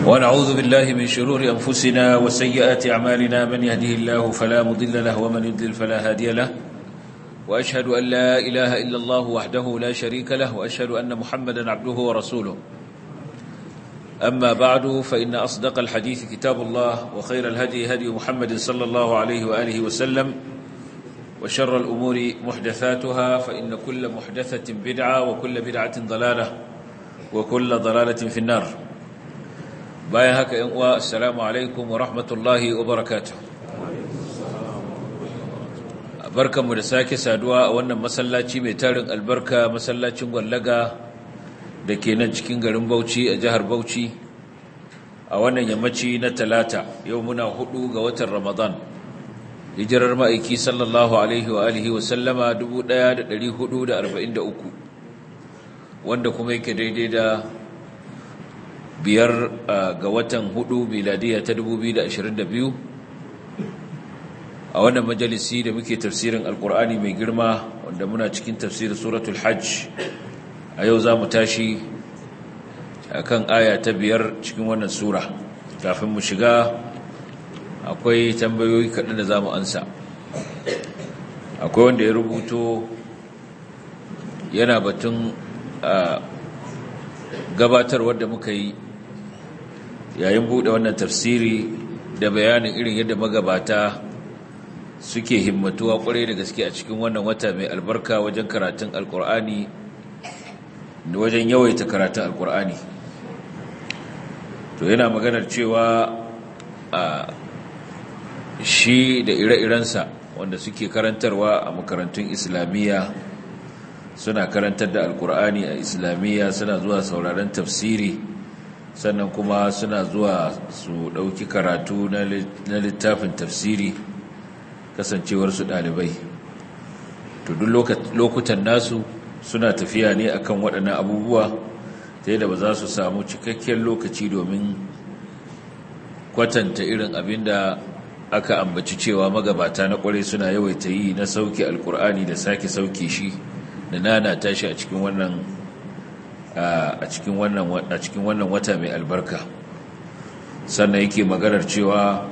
ونعوذ بالله من شرور أنفسنا وسيئات أعمالنا من يهده الله فلا مضل له ومن يضلل فلا هادي له وأشهد أن لا إله إلا الله وحده لا شريك له وأشهد أن محمدا عبده ورسوله أما بعد فإن أصدق الحديث كتاب الله وخير الهدي هدي محمد صلى الله عليه وآله وسلم وشر الأمور محدثاتها فإن كل محدثة بدعة وكل بدعة ضلالة وكل ضلالة في النار بايا هكا إنواء السلام عليكم ورحمة الله وبركاته barkanmu da sake saduwa a wannan masallaci mai tarin albarka masallacin gwallaga da ke nan cikin garin Bauchi a jihar Bauchi a wannan yammaci na talata yau muna hudu ga watan Ramadan hijirar ma'aiki sallallahu alaihi wa alihi wa sallama 1443 wanda kuma yake daidai da biyar ga watan hudu miladiya ta 2022 a wannan majalisi da muke tafsirin alkur'ani mai girma wanda muna cikin tafsirin suratul hajj a yau za mu tashi a kan aya ta biyar cikin wannan sura kafin mu shiga akwai tambayoyi kaɗan da za mu ansa akwai wanda ya rubuto yana batun gabatar wadda muka yi yayin buɗe wannan tafsiri da bayanin irin yadda magabata suke himmatuwa kwarai da gaske a cikin wannan wata mai albarka wajen karatun alkur'ani da wajen yawaita karatun alkur'ani to yana maganar cewa a shi da ire-irensa wanda suke karantarwa a makarantun islamiyya suna karantar da alkur'ani a islamiyya suna zuwa sauraron tafsiri sannan kuma suna zuwa su ɗauki karatu na littafin tafsiri kasancewarsu ɗalibai to duk lokutan nasu suna tafiya ne akan waɗannan abubuwa ta yadda ba za su samu cikakken lokaci domin kwatanta irin abin da aka ambaci cewa magabata na ƙwarai suna yawaita yi na sauke alkur'ani da sake sauke shi da nana tashi a cikin wannan a cikin wannan a cikin wannan wata mai albarka sannan yake maganar cewa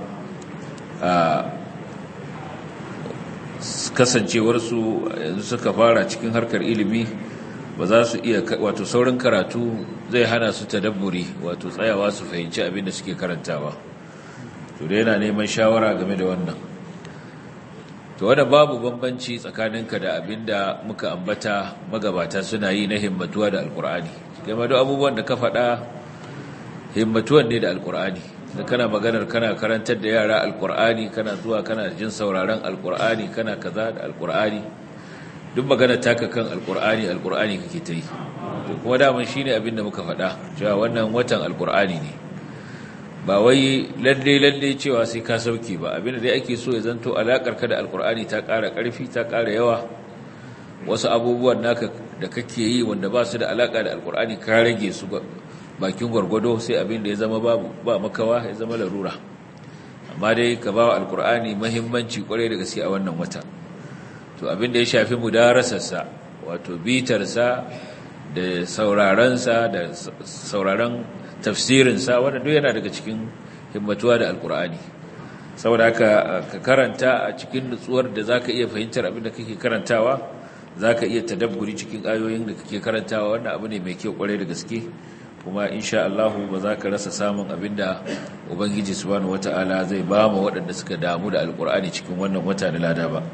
kasancewarsu yanzu suka fara cikin harkar ilimi ba za su iya wato saurin karatu zai hana su tadabburi wato tsayawa su fahimci abin da suke karantawa to da yana neman shawara game da wannan to wanda babu bambanci tsakaninka da abin da muka ambata magabata suna yi na himmatuwa da alkur'ani game da abubuwan da ka faɗa himmatuwan ne da alkur'ani da kana maganar kana karantar da yara alkur'ani kana zuwa kana jin sauraron alkur'ani kana kaza da alkur'ani duk magana taka kan alkur'ani alkur'ani kake ta yi kuma daman shine abin da muka faɗa cewa wannan watan alkur'ani ne ba wai lalle lalle cewa sai ka sauke ba abin da dai ake so ya zanto alakar ka da alkur'ani ta ƙara ƙarfi ta ƙara yawa wasu abubuwan naka da kake yi wanda ba su da alaka da alkur'ani ka rage su bakin gwargwado sai abin da ya zama babu ba makawa ya zama larura amma dai ka ba wa alkur'ani mahimmanci kwarai da gaske a wannan wata to abin da ya shafi mudarasarsa wato bitarsa da saurarensa da sauraron tafsirinsa wanda duk yana daga cikin himmatuwa da alkur'ani saboda haka ka karanta a cikin nutsuwar da zaka iya fahimtar abin da kake karantawa zaka iya tadabburi cikin ayoyin da kake karantawa wannan abu ne mai kyau kwarai da gaske kuma insha Allah ba za ka rasa samun abinda Ubangiji subhanahu wata'ala zai ba mu waɗanda suka damu da alkur'ani cikin wannan wata na lada ba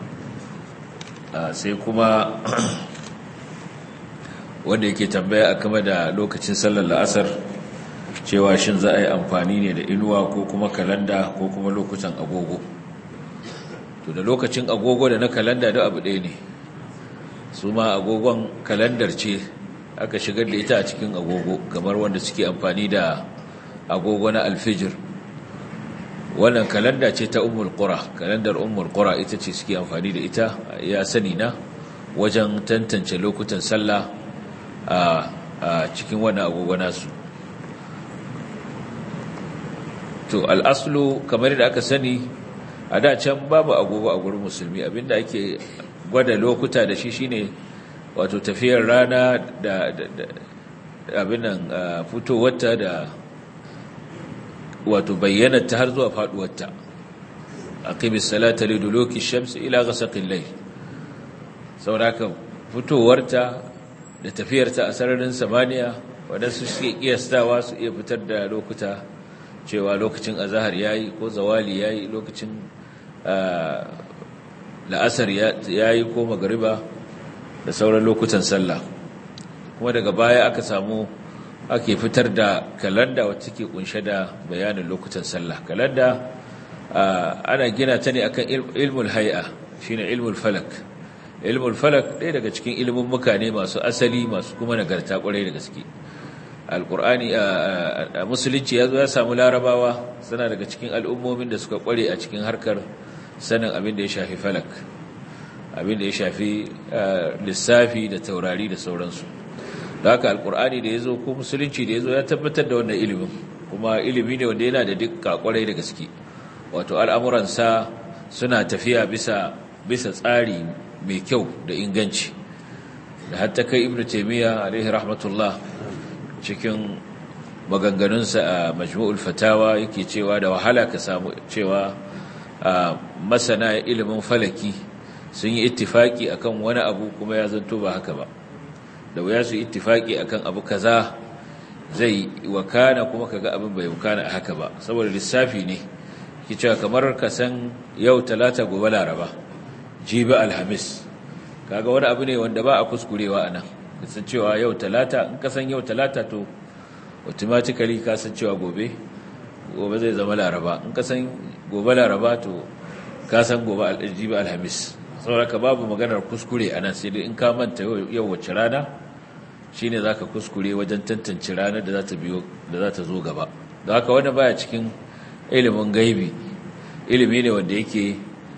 sai kuma wanda yake tambaya a kama da lokacin sallar la'asar cewa shin za a yi amfani ne da inuwa ko kuma kalanda ko kuma lokutan agogo to da lokacin agogo da na kalanda da abu ɗaya ne su ma agogon kalandar ce aka shigar da ita a cikin agogo kamar wanda suke amfani da agogo na alfijir wannan kalanda ce ta ummul qura kalandar ummul qura ita ce suke amfani da ita ya sani na wajen tantance lokutan sallah a cikin wannan agogo nasu to al'aslu kamar da aka sani a da can babu agogo a gurin musulmi abinda ake gwada lokuta da shi shine wato tafiyar rana da abinan fitowarta da wato bayyana ta har zuwa faduwarta aqimis salata liduluki shamsi ila ghasaqil layl sauraka fitowarta da tafiyarta a sararin samaniya wadansu suke kiyastawa su iya fitar da lokuta cewa lokacin azahar yayi ko zawali yayi lokacin la'asar yayi ko magariba da sauran lokutan sallah kuma daga baya aka samu ake fitar da kalanda wacce ke kunshe da bayanin lokutan sallah kalanda ana gina ta ne akan ilmul hay'a shine ilmul falak ilmul falak ɗaya daga cikin ilimin mukane masu asali masu kuma nagarta ƙwarai da gaske alƙur'ani a musulunci ya zo ya samu larabawa suna daga cikin al'ummomin da suka ƙware a cikin harkar sanin abin da ya shafi falak abin da ya shafi lissafi da taurari da sauransu da haka alƙur'ani da ya zo ko musulunci da ya zo ya tabbatar da wannan ilimin kuma ilimi ne wanda yana da dukka ƙwarai da gaske wato al'amuransa suna tafiya bisa bisa tsari mai kyau da inganci da hatta kai ibnu taymiya alaihi rahmatullah cikin maganganunsa a majmu'ul fatawa yake cewa da wahala ka samu cewa masana ilimin falaki sun yi ittifaki akan wani abu kuma ya zanto ba haka ba da wuya su ittifaki akan abu kaza zai wakana kuma kaga abin bai wakana a haka ba saboda lissafi ne ki cewa kamar ka san yau talata gobe laraba jibi alhamis kaga wani abu ne wanda ba a kuskurewa a nan kasan cewa yau talata in kasan yau talata to automatically kasan cewa gobe gobe zai zama laraba in kasan gobe laraba to kasan gobe jibi alhamis sauraka babu maganar kuskure a nan sai dai in ka manta yau wacce rana shine zaka kuskure wajen tantance ranar da za ta biyo da za ta zo gaba da haka wanda baya cikin ilimin gaibi ilimi ne wanda yake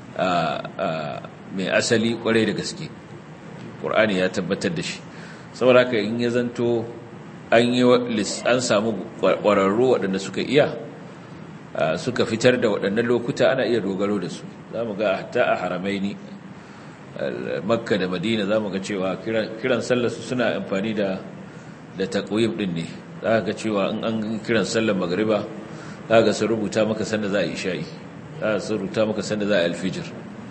mai asali kwarai da gaske ƙur'ani ya tabbatar da shi saboda haka in ya zanto an yi an samu ƙwararru waɗanda suka iya suka fitar da waɗannan lokuta ana iya dogaro da su za mu ga hatta a haramaini makka da madina za mu ga cewa kiran sallarsu suna amfani da da taƙwim ɗin ne za ga cewa in an kiran sallar magariba za ga sun rubuta maka sanda za a yi sha'i za su rubuta maka sanda za a alfijir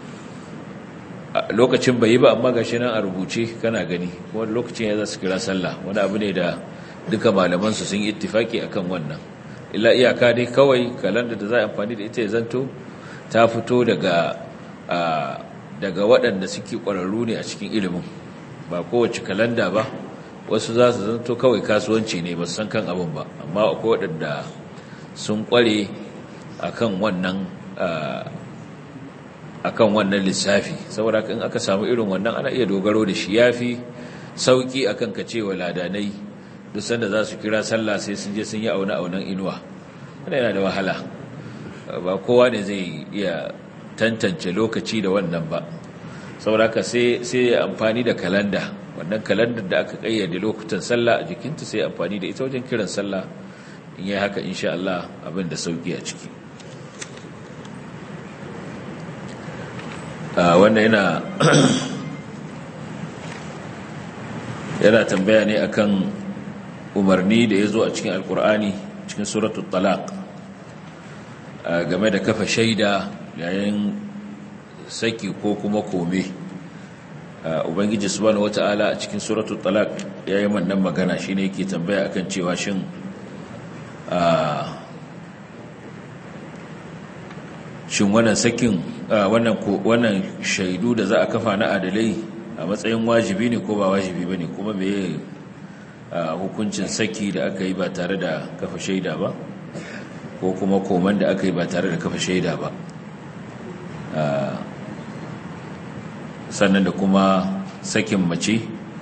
lokacin bai yi ba amma gashi nan a rubuce kana gani kuma lokacin ya za su kira sallah wani abu ne da duka malamansu sun yi ittifaki akan wannan illa iyaka dai kawai kalanda da za a amfani da ita ya zanto ta fito daga daga waɗanda suke ƙwararru ne a cikin ilimin ba kowace kalanda ba wasu za su zanto kawai kasuwanci ne ba san kan abin ba amma akwai waɗanda sun ƙware akan wannan akan wannan lissafi saboda in aka samu irin wannan ana iya dogaro da shi yafi sauki akan ka cewa ladanai duk sanda za su kira sallah sai sun je sun yi auna aunan inuwa wannan yana da wahala ba kowa ne zai iya tantance lokaci da wannan ba saboda ka sai sai amfani da kalanda wannan kalandar da aka kayyade lokutan sallah a jikinta sai amfani da ita wajen kiran sallah in yi haka insha Allah abin da sauki a ciki wannan yana yana tambaya ne akan umarni da ya zo a cikin alkur'ani cikin suratul talaq game da kafa shaida yayin saki ko kuma kome ubangiji subhanahu wata'ala a cikin suratul talaq yayin wannan magana shine yake tambaya akan cewa shin shin wannan sakin wannan wannan shaidu da za a kafa na adalai a matsayin wajibi ne ko ba wajibi bane kuma me hukuncin saki da aka yi ba tare da kafa shaida ba ko kuma koman da aka yi ba tare da kafa shaida ba sannan da kuma sakin mace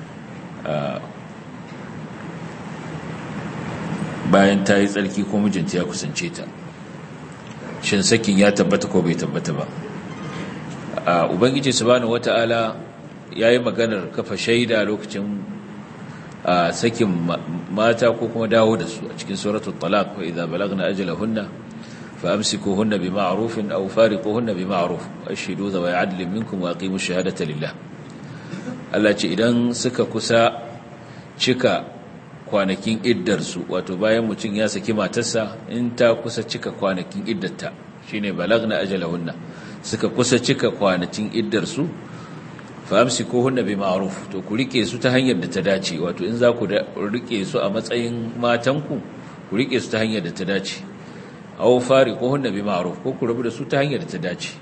bayan ta yi tsarki ko mijinta ya kusance ta shin sakin ya tabbata ko bai tabbata ba a ubangiji subhanahu wata'ala yayi maganar kafa shaida lokacin sakin mata ko kuma dawo da su a cikin suratul talaq wa idza balagna ajalahunna fa amsikuhunna bima'rufin aw fariquhunna bima'ruf ashhidu dhawa 'adlin minkum wa aqimush shahadata lillah Allah ce idan suka kusa cika kwanakin iddarsu wato bayan mutum ya saki matarsa in ta kusa cika kwanakin iddarta shine balagna ajalahunna suka kusa cika kwanakin iddarsu fa amsikuhunna bi ma'ruf to ku rike su ta hanyar da ta dace wato in za ku rike su a matsayin matanku ku rike su ta hanyar da ta dace aw fariquhunna bi ma'ruf ko ku rabu da su ta hanyar da ta dace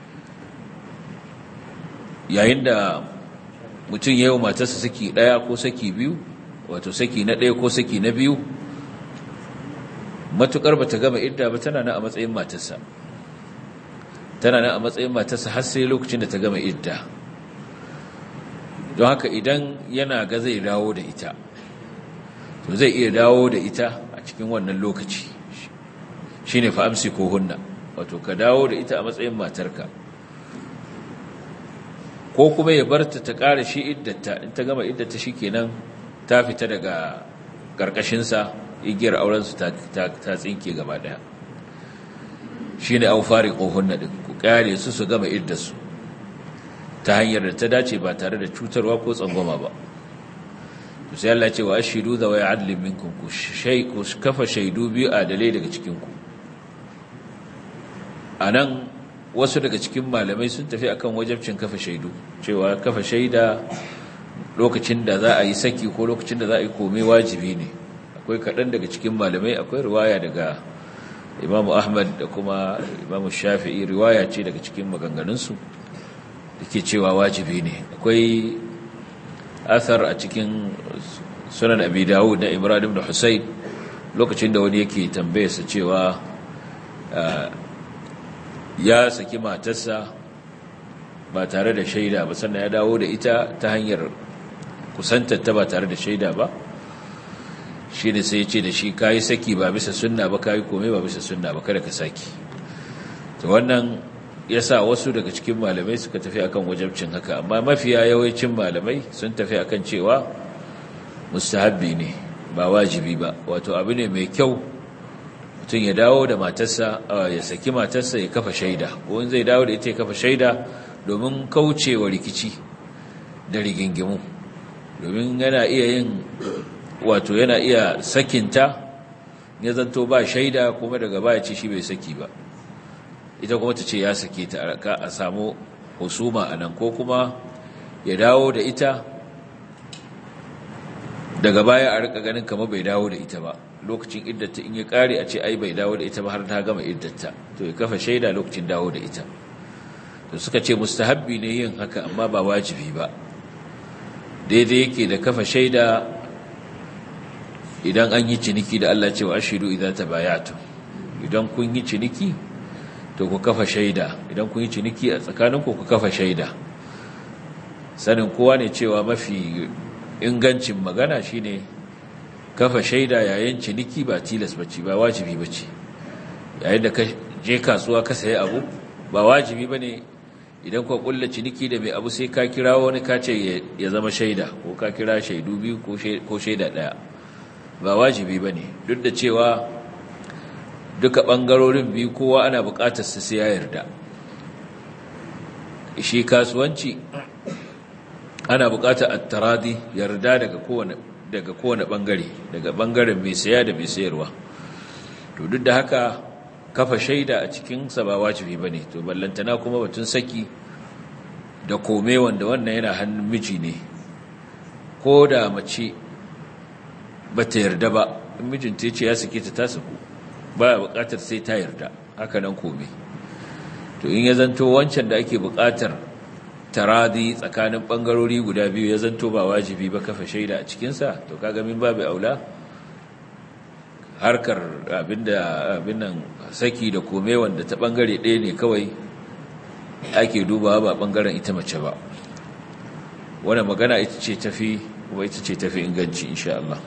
yayin da mutum ya yi matarsa saki ɗaya ko saki biyu wato saki na ɗaya ko saki na biyu matuƙar ba ta gama idda ba tana nan a matsayin matarsa tana nan a matsayin matarsa har sai lokacin da ta gama idda don haka idan yana ga zai dawo da ita to zai iya dawo da ita a cikin wannan lokaci shi ne fa'amsi ko hunna wato ka dawo da ita a matsayin matarka ko kuma ya bar ta ta ƙara shi iddata in ta gama iddata shi kenan ta fita daga ƙarƙashinsa igiyar aurensu ta tsinke gaba ɗaya shi ne an fari ƙohon ɗin ku ƙare su su gama iddarsu ta hanyar da ta dace ba tare da cutarwa ko tsangwama ba to sai Allah ce wa ashidu da waya adlin minkum ku kafa shaidu biyu adalai daga cikinku a nan wasu daga cikin malamai sun tafi akan wajabcin kafa shaidu cewa kafa shaida lokacin da za a yi saki ko lokacin da za a yi komai wajibi ne akwai kaɗan daga cikin malamai akwai riwaya daga imamu ahmad da kuma imamu shafi'i riwaya ce daga cikin maganganunsu da ke cewa wajibi ne akwai athar a cikin sunan abi dawud na ibrahim da husayn lokacin da wani yake tambayarsa cewa ya saki matarsa ba tare da shaida ba sannan ya dawo da ita ta hanyar kusantarta ba tare da shaida ba shi ne sai ce da shi kayi saki ba bisa sunna ba kayi komai ba bisa sunna ba kada ka saki to wannan ya sa wasu daga cikin malamai suka tafi akan wajabcin haka amma mafiya yawancin malamai sun tafi akan cewa mustahabbi ne ba wajibi ba wato abu ne mai kyau mutum ya dawo da matarsa ya saki matarsa ya kafa shaida ko in zai dawo da ita ya kafa shaida domin kaucewa rikici da rigingimu domin yana iya yin wato yana iya sakinta ya zanto ba shaida kuma daga baya ce shi bai saki ba ita kuma ta ce ya sake ta a samu husuma a nan ko kuma ya dawo da ita daga baya a rika ganin kama bai dawo da ita ba lokacin iddata in ya kare a ce ai bai dawo da ita ba har ta gama iddata to ya kafa shaida lokacin dawo da ita to suka ce mustahabbi ne yin haka amma ba wajibi ba daidai yake da kafa shaida idan an yi ciniki da Allah cewa ashidu idan tabayatu idan kun yi ciniki to ku kafa shaida idan kun yi ciniki a tsakaninku ku kafa shaida sanin kowa ne cewa mafi ingancin magana shine kafa shaida yayin ciniki ba tilas bace ba wajibi bace yayin da ka je kasuwa ka sayi abu ba wajibi bane idan ka kulla ciniki da mai abu sai ka kira wani ka ce ya zama shaida ko ka kira shaidu biyu ko shaida daya ba wajibi bane duk da cewa duka bangarorin biyu kowa ana bukatar su sai ya yarda shi kasuwanci ana bukatar at-taradi yarda daga kowane daga kowane bangare daga bangaren mai saya da mai sayarwa to duk da haka kafa shaida a cikin sa ba wajibi bane to ballantana kuma batun saki da kome wanda wannan yana hannun miji ne ko da mace bata yarda ba in mijinta ya ce ya sake ta ta saku baya bukatar sai ta yarda haka nan kome to in ya zanto wancan da ake bukatar taradi tsakanin bangarori guda biyu ya zanto ba wajibi ba kafa shaida a cikinsa to kaga min babu aula harkar abinda abin nan saki da kome wanda ta bangare ɗaya ne kawai ake dubawa ba bangaren ita mace ba wannan magana ita ce tafi kuma ita ce tafi inganci insha Allah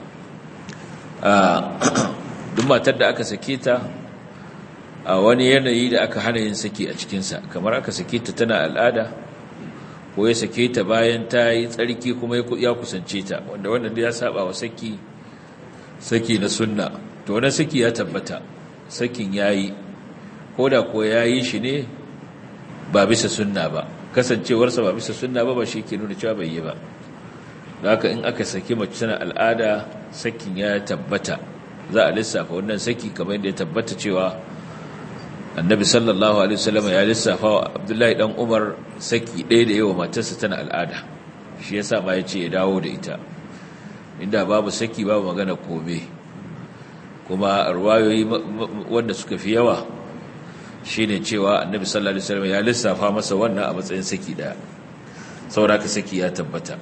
duk matar da aka sake ta a wani yanayi da aka hana yin saki a cikinsa kamar aka sake ta tana al'ada ko ya sake ta bayan ta yi tsarki kuma ya kusance ta wanda wannan ya saba wa saki saki na sunna to wani saki ya tabbata sakin ya yi ko da ko ya yi shi ne ba bisa sunna ba kasancewarsa ba bisa sunna ba ba shi ke nuna cewa bai yi ba da haka in aka saki mace tana al'ada sakin ya tabbata za a lissafa wannan saki kamar yadda ya tabbata cewa annabi sallallahu alaihi wasallam ya lissafa wa abdullahi dan umar saki ɗaya da yawa matarsa tana al'ada shi yasa ma ya ce ya dawo da ita inda babu saki babu magana kome kuma ruwayoyi wanda suka fi yawa shine cewa annabi sallallahu alaihi wasallam ya lissafa masa wannan a matsayin saki daya saboda saki ya tabbata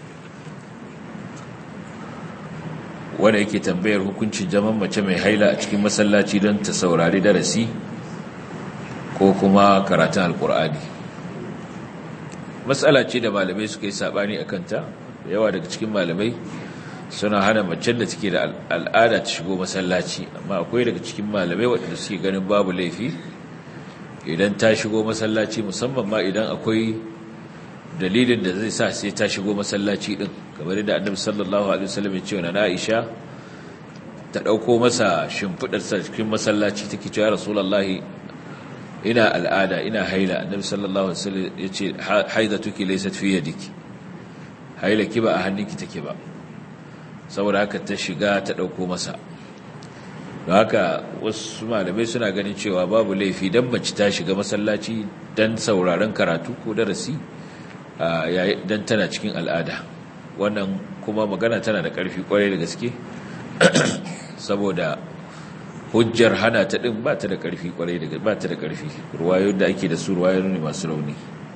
wanda yake tambayar hukuncin zaman mace mai haila a cikin masallaci don ta saurari darasi ko kuma karatun alkur'ani matsala ce da malamai suka yi sabani a kanta da yawa daga cikin malamai suna hana macen da take da al'ada ta shigo masallaci amma akwai daga cikin malamai waɗanda suke ganin babu laifi idan ta shigo masallaci musamman ma idan akwai dalilin da zai sa sai ta shigo masallaci din kamar da annabi sallallahu alaihi wasallam ya ce wa Aisha ta dauko masa shimfidar sa cikin masallaci take cewa rasulullahi ina al'ada ina haila annabi sallallahu alaihi wasallam ya ce haidatuki laysat fi yadiki haila ki ba a hannunki take ba saboda haka ta shiga ta dauko masa don haka wasu malamai suna ganin cewa babu laifi dan mace ta shiga masallaci dan sauraron karatu ko darasi dan tana cikin al'ada wannan kuma magana tana da ƙarfi kwarai da gaske saboda hujjar hana ta ɗin ba ta da ƙarfi kwarai da ba ta da ƙarfi ruwayoyin da ake da su ruwayoyin ne masu rauni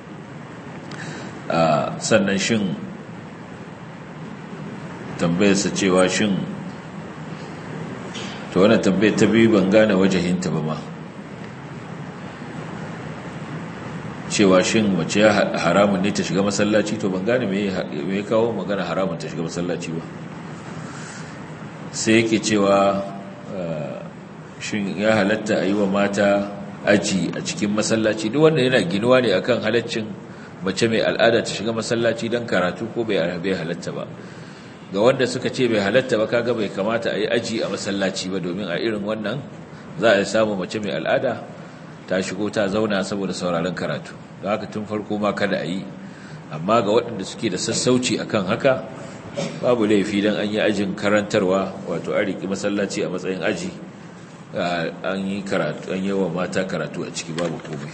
sannan shin tambayarsa cewa shin to wannan tambayar ta biyu ban gane wajahinta ba ma cewa shin mace ya haramun ne ta shiga masallaci to ban gane me ya kawo magana haramun ta shiga masallaci ba sai yake cewa shin ya halatta a yi wa mata aji a cikin masallaci duk wanda yana ginuwa ne akan halaccin mace mai al'ada ta shiga masallaci don karatu ko bai halatta ba ga wanda suka ce bai halatta ba kaga bai kamata a yi aji a masallaci ba domin a irin wannan za a samu mace mai al'ada ta shigo ta zauna saboda sauraron karatu da haka tun farko ma kada a yi amma ga waɗanda suke da sassauci akan haka babu laifi don an yi ajin karantarwa wato a riƙi masallaci a matsayin aji an yi karatu an yi wa mata karatu a ciki babu komai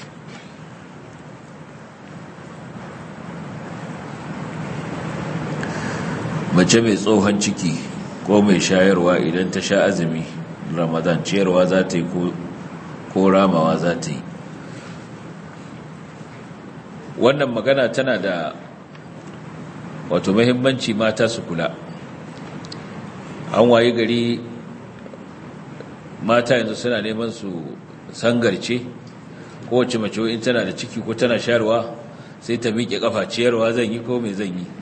mace mai tsohon ciki ko mai shayarwa idan ta sha azumi ramadan ciyarwa za ta yi ko ramawa za ta yi wannan magana tana da wato mahimmanci mata su kula an waye gari mata yanzu suna neman su sangarce kowace mace in tana da ciki ko tana shayarwa sai ta miƙe ƙafa ciyarwa zan yi ko mai zan yi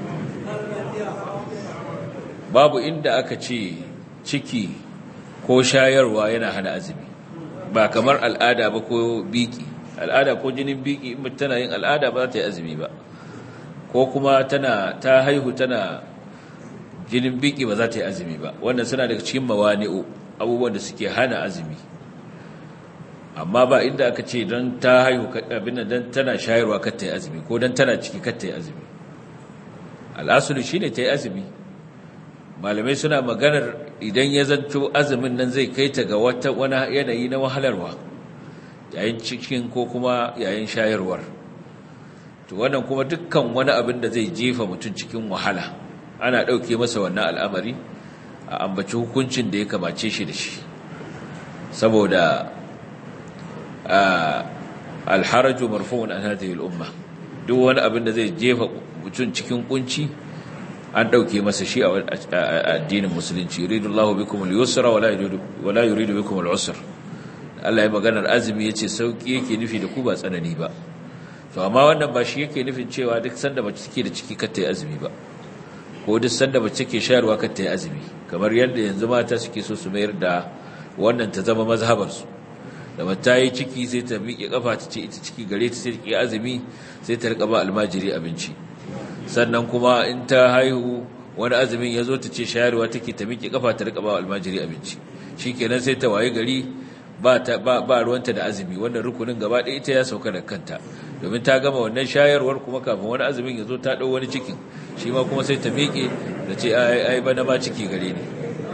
babu inda aka ce ciki ko shayarwa yana hana azumi ba kamar al'ada ba ko biki al'ada ko jinin biki in tana yin al'ada ba za ta yi azumi ba ko kuma tana ta haihu tana jinin biki ba za ta yi azumi ba wannan suna daga cikin mawani'u abubuwan da suke hana azumi amma ba inda aka ce don ta haihu abin don tana shayarwa kar ta yi azumi ko don tana ciki kar ta yi azumi al'asulu shine ta yi azumi malamai suna maganar idan ya zanto azumin nan zai kai ta ga wata wani yanayi na wahalarwa yayin cikin ko kuma yayin shayarwar to wannan kuma dukkan wani abin da zai jefa mutum cikin wahala ana ɗauke masa wannan al'amari a ambaci hukuncin da ya kamace shi da shi saboda alharaju marfu'un an hadhihi al-umma duk wani abin da zai jefa mutum cikin kunci an ɗauke masa shi a addinin musulunci yuridullahu bikum al-yusra wala yuridu bikum al-usra Allah ya maganar azumi yace sauki yake nufi da ku ba tsanani ba to amma wannan ba shi yake nufin cewa duk sanda mace take da ciki kar ta yi azumi ba ko duk sanda mace take shayarwa kar ta yi azumi kamar yadda yanzu mata suke so su mayar da wannan ta zama mazhabar su da mata yi ciki sai ta miƙe kafa ta ce ita ciki gare ta sai ta azumi sai ta rika ba almajiri abinci sannan kuma in ta haihu wani azumin ya zo ta ce shayarwa take ta miƙe kafa ta rika ba almajiri abinci shikenan sai ta waye gari ba ruwanta da azumi wannan rukunin gaba ɗaya ita ya sauka da kanta domin ta gama wannan shayarwar kuma kafin wani azumin ya zo ta ɗau wani cikin shi ma kuma sai ta miƙe da ce ai bana ma ciki gare ni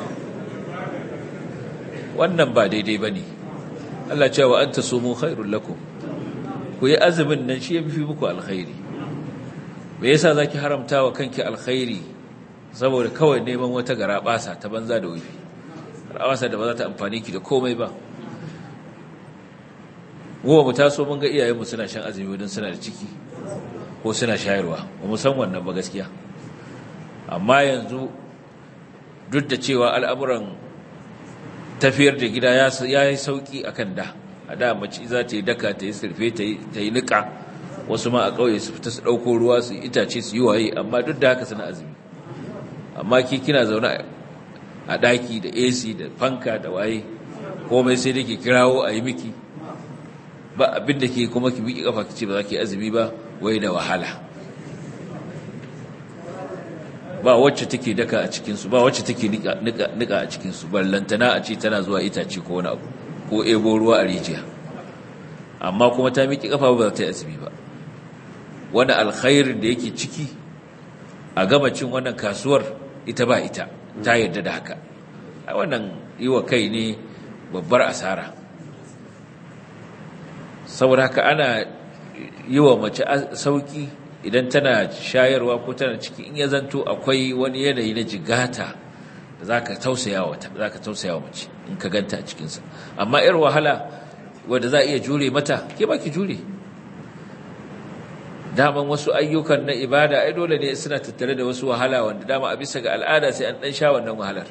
wannan ba daidai ba ne Allah cewa an ta sumu khairun lakum ku yi azumin nan shi ya fi muku alkhairi me yasa za ki haramta wa kanki alkhairi saboda kawai neman wata gara ɓasa ta banza da wufi rawasa da ba za ta amfani ki da komai ba gowa mu taso mun ga iyayenmu suna shan azumi don suna da ciki ko suna shayarwa ba mu san wannan ba gaskiya amma yanzu duk da cewa al'amuran tafiyar da gida ya yi sauki akan da a da mace za ta yi daka ta yi sirfe ta yi niƙa wasu ma a ƙauye su fita su ɗauko ruwa su itace su yi waye amma duk da haka suna azumi amma ki kina zaune a ɗaki da ac da fanka da waye komai sai da ke kirawo a yi miki ba abin da ke kuma ki miƙi ƙafa ki ce ba za ki azumi ba wai da wahala ba wacce take daka a cikinsu ba wacce take nika a cikinsu ballantana a ce tana zuwa itace ko wani abu ko ebo ruwa a rijiya amma kuma ta miƙi ƙafa ba za ta yi azumi ba wani alkhairin da yake ciki a gama cin wannan kasuwar ita ba ita ta yarda da haka a wannan yi wa kai ne babbar asara saboda haka ana yi wa mace sauki idan tana shayarwa ko tana ciki in ya zanto akwai wani yanayi na jigata da za ka tausaya wa mace in ka ganta a cikinsa amma yar wahala wadda za a iya jure mata ke ba ki jure daman wasu ayyukan na ibada ai dole ne suna tattare da wasu wahala wanda dama a bisa ga al'ada sai an dan sha wannan wahalar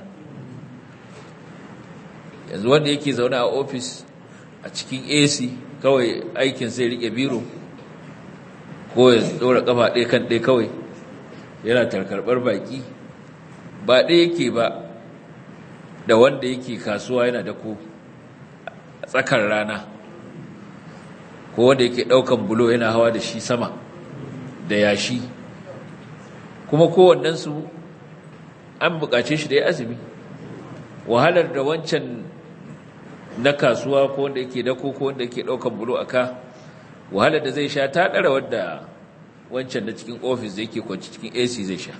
yanzu wanda yake zaune a ofis a cikin AC kawai aikin sai rike biro ko ya dora kafa ɗaya kan ɗaya kawai yana tarkarbar baki ba ɗaya yake ba da wanda yake kasuwa yana da ko a tsakar rana ko wanda yake ɗaukan bulo yana hawa da shi sama da yashi kuma kowannensu an buƙace shi da ya azumi wahalar da wancan na kasuwa ko wanda yake dako ko wanda yake ɗaukan bulo a ka wahalar da zai sha ta ɗara wadda wancan da cikin ofis da yake kwanci cikin ac zai sha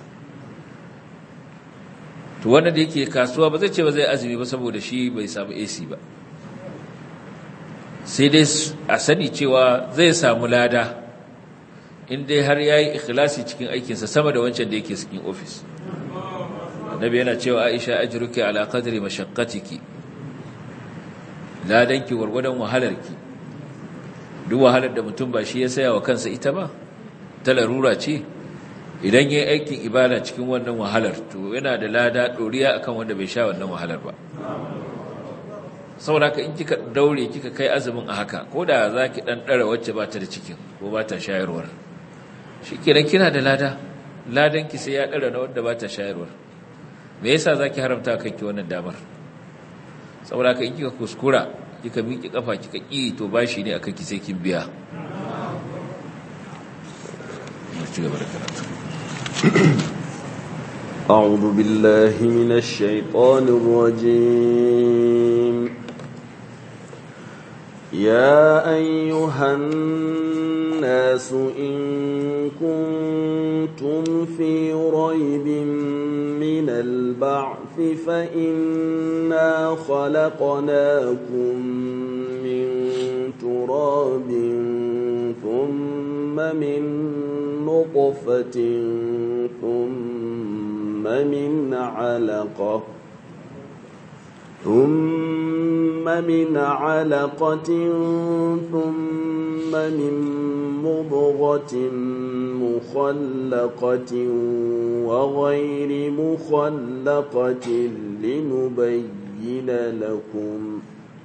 to wanda da yake kasuwa ba zai ce ba zai azumi ba saboda shi bai samu ac ba sai dai a sani cewa zai samu lada in dai har ya yi ikhlasi cikin aikinsa sama da wancan da yake cikin ofis annabi yana cewa aisha ajruki ala qadri mashaqqatiki ladanki gwargwadon wahalarki duk wahalar da mutum ba shi ya saya wa kansa ita ba ta larura ce idan yayi aikin ibada cikin wannan wahalar to yana da lada doriya akan wanda bai sha wannan wahalar ba saboda in kika daure kika kai azumin a haka ko da zaki dan dara wacce ba ta da cikin ko ba ta shayarwar shikenan kina da lada ladan ki sai ya dara na wanda ba ta shayarwar me yasa zaki haramta kanki wannan damar saboda in kika kuskura kika miƙe kafa kika ki to bashi ne akan ki sai kin biya أعوذ بالله من الشيطان الرجيم يا أيها الناس إن كنتم في ريب من البعث فإنا خلقناكم من تراب ثم من نطفة ثم من علقة ثم من علقة ثم من مضغة مخلقة وغير مخلقة لنبين لكم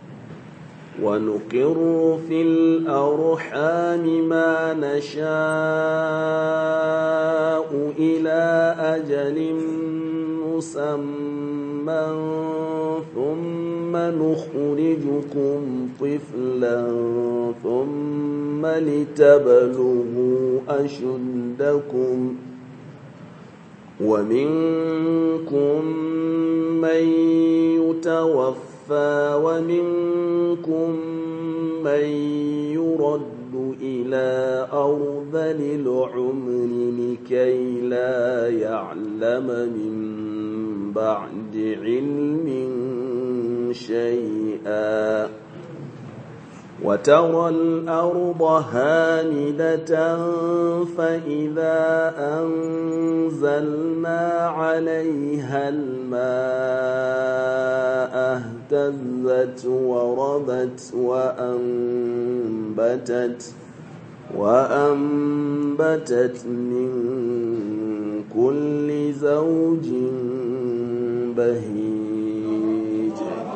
ونقر في الأرحام ما نشاء إلى أجل مسمى ثم نخرجكم طفلا ثم لتبلغوا أشدكم ومنكم من يتوفى ومنكم من يرد إلى أرذل العمر لكي لا يعلم من بعد علم شيئا وترى الأرض هامدة فإذا أنزلنا عليها الماء اهتزت وربت وأنبتت وأنبتت من كل زوج بهيج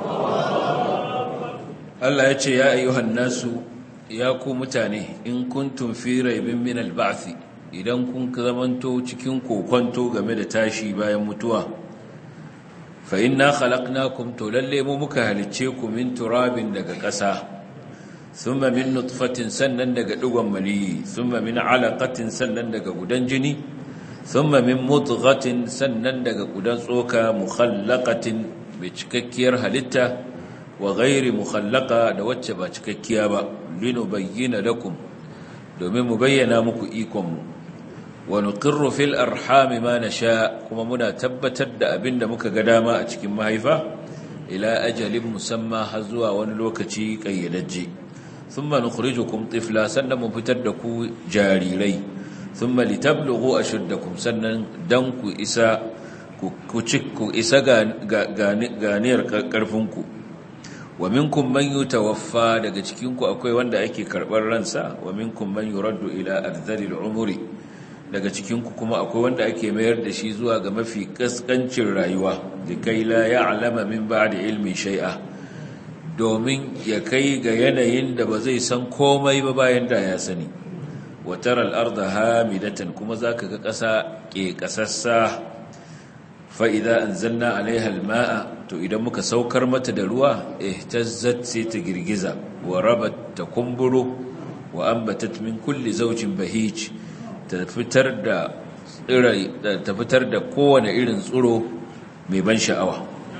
Allah ya ce ya ayyuhan nasu ya ku mutane in kuntum fi raibin min al-ba'th idan kun zamanto cikin kokonto game da tashi bayan mutuwa fa inna khalaqnakum to lalle mu muka halicce ku min turabin daga ƙasa thumma min nutfatin sannan daga digon maniyi thumma min alaqatin sannan daga gudan jini thumma min mudghatin sannan daga gudan tsoka mukhallaqatin bi cikakkiyar halitta wa ghairi mukhallaqa da wacce ba cikakkiya ba linubayyana lakum domin mu bayyana muku ikon mu wa nuqirru fil arham ma nasha kuma muna tabbatar da abinda muka ga dama a cikin mahaifa ila ajalin musamma har zuwa wani lokaci kayyadajje thumma nukhrijukum tifla sannan mu fitar da ku jarirai thumma litablughu ashuddakum sannan dan ku isa ku ku isa ganiyar karfinku wa minkum man yutawaffa daga cikin ku akwai wanda ake karbar ransa wa minkum man yuraddu ila ardhilil umri daga cikin ku kuma akwai wanda ake mayar da shi zuwa ga mafi kaskancin rayuwa da kai la ya'lama min ba'di ilmi shay'a domin ya kai ga yanayin da ba zai san komai ba bayan da ya sani wa tara al-ardha hamidatan kuma zaka ga ƙasa ke kasassa fa idza anzalna 'alayha al-ma'a to idan muka saukar mata da ruwa ihtazzat sai ta girgiza wa rabat ta kumburo wa ambatat min kulli zawjin bahij ta fitar da tsirai ta fitar da kowane irin tsiro mai ban sha'awa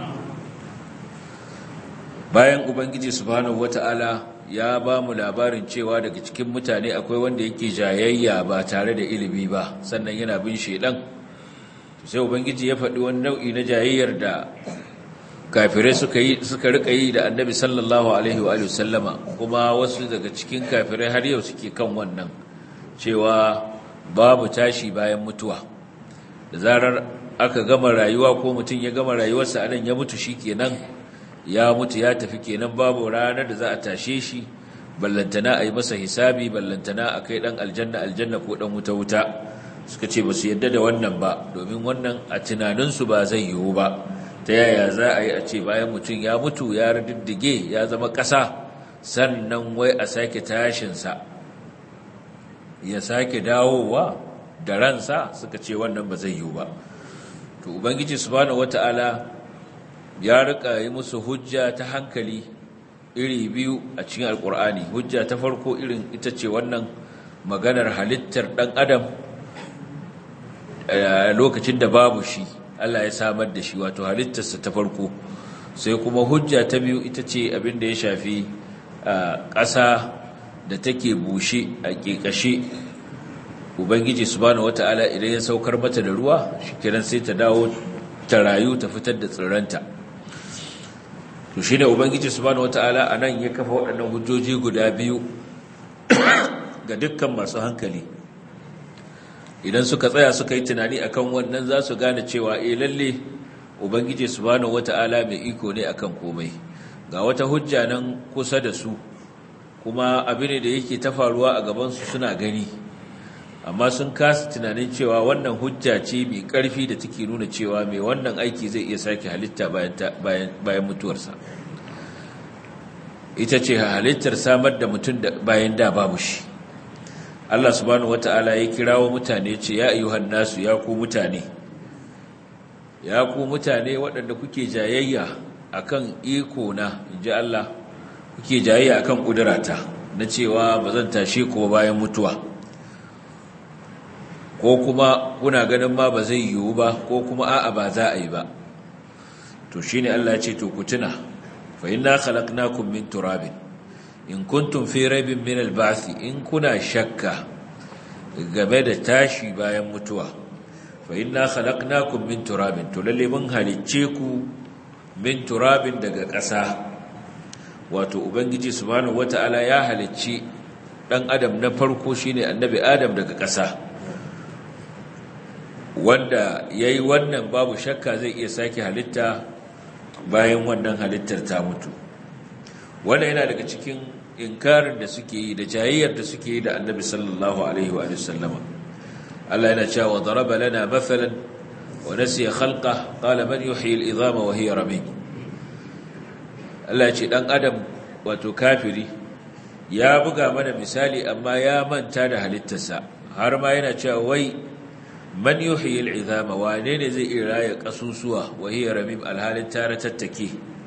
bayan ubangiji subhanahu wata'ala ya ba mu labarin cewa daga cikin mutane akwai wanda yake jayayya ba tare da ilimi ba sannan yana bin shedan sai ubangiji ya faɗi wani nau'i na jayayyar da kafirai suka yi suka rika yi da annabi sallallahu alaihi wa sallama kuma wasu daga cikin kafirai har yau suke kan wannan cewa babu tashi bayan mutuwa da zarar aka gama rayuwa ko mutum ya gama rayuwarsa anan ya mutu shikenan ya mutu ya tafi kenan babu ranar da za a tashe shi ballantana a yi masa hisabi ballantana a kai dan aljanna aljanna ko dan wuta wuta suka ce ba su yadda da wannan ba domin wannan a tunaninsu ba zai yiwu ba ta yaya za a yi a ce bayan mutum ya mutu ya riddige ya zama ƙasa sannan wai a sake tashinsa ya sake dawowa da ransa suka ce wannan ba zai yiwu ba to ubangiji subhanahu wata'ala ya rika yi musu hujja ta hankali iri biyu a cikin alkur'ani hujja ta farko irin ita ce wannan maganar halittar ɗan adam lokacin da babu shi Allah ya samar da shi wato halittarsa ta farko sai kuma hujja ta biyu ita ce abin da ya shafi ƙasa da take bushe a ƙeƙashe ubangiji subhanahu wata'ala idan ya saukar mata da ruwa shikenan sai ta dawo ta rayu ta fitar da tsirranta to shine ubangiji subhanahu wata'ala anan ya kafa waɗannan hujjoji guda biyu ga dukkan masu hankali idan suka tsaya suka yi tunani akan wannan za su gane cewa eh lalle ubangiji subhanahu wata'ala mai iko ne akan komai ga wata hujja nan kusa da su kuma abin da yake ta faruwa a gaban su suna gani amma sun kasa tunanin cewa wannan hujja ce mai karfi da take nuna cewa mai wannan aiki zai iya sake halitta bayan bayan mutuwarsa ita ce halittar samar da mutum bayan da babu shi Allah subhanahu wata'ala ya kirawo mutane ce ya ayyuhan nasu ya ku mutane ya ku mutane waɗanda kuke jayayya akan iko na inji Allah kuke jayayya akan kudurata na cewa ba zan tashe ku bayan mutuwa ko kuma kuna ganin ma ba zai yiwu ba ko kuma a'a ba za a yi ba to shine Allah ya ce to ku tuna fa inna khalaqnakum min turabin in kuntum fi raibin min al-ba'th in kuna shakka game da tashi bayan mutuwa fa inna khalaqnakum min turabin to lalle mun halicce ku min turabin daga ƙasa wato ubangiji subhanahu wata'ala ya halicci dan adam na farko shine annabi adam daga ƙasa wanda yayi wannan babu shakka zai iya sake halitta bayan wannan halittar ta mutu wannan yana daga cikin inkarin da suke yi da jayayyar da suke yi da annabi sallallahu alaihi wa sallama Allah yana cewa daraba lana mathalan wa nasiya khalqa qala man yuhyi al-idhama wa hiya ramim Allah ya ce dan adam wato kafiri ya buga mana misali amma ya manta da halittarsa har ma yana cewa wai man yuhyi al-idhama wane ne zai iya raya kasusuwa wa hiya ramim alhalin tare tattake